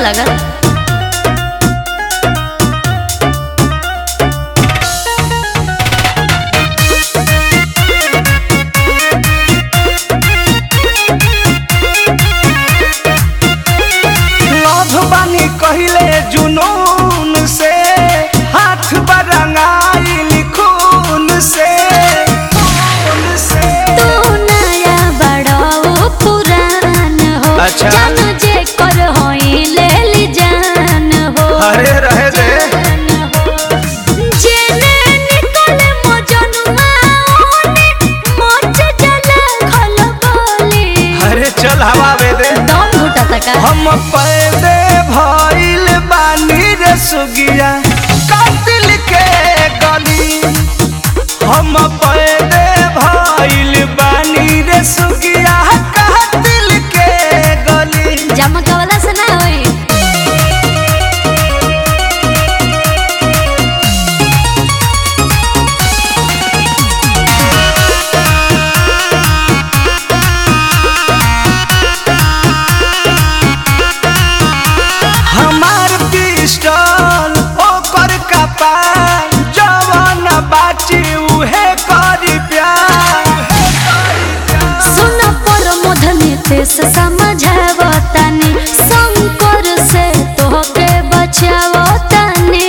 लागत लभ बानी कहिले जुनून से हाथ बरंगाइल खून से खून से तू नया बड़ो पुरान हो अच्छा। जान जे कर होई ले ली जान हो अरे रहे दे जेने निकले मजनुआ ओने मोच जला खल बोली अरे चल हवा बे दे दम घुटा तका हम पैदे भइल बानी रे सुगिया कातिल के गली हम पैदे भइल बानी रे सुगिया कातिल के गली जमका वाला से ना होई हमार पिस्टल ओकर कपार जवन बाची उहे करी प्यार सुन पर मधनी ते से समझावतानी शंकर से तोहके बचावतानी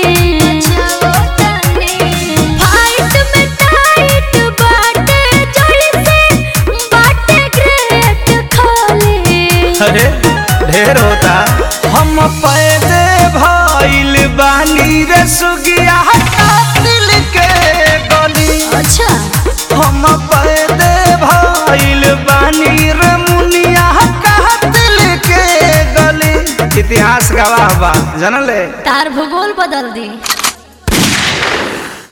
फाइट में टाइट बाटे जोड़ी से बाटे ग्रेट खाली अरे ढेर होता हम पैदे भइल बानी रे सुगिया कातिल के गली अच्छा हम पैदे भइल बानी रे मुनिया कातिल के गली इतिहास गवाह बा जानले तार भूगोल बदल दी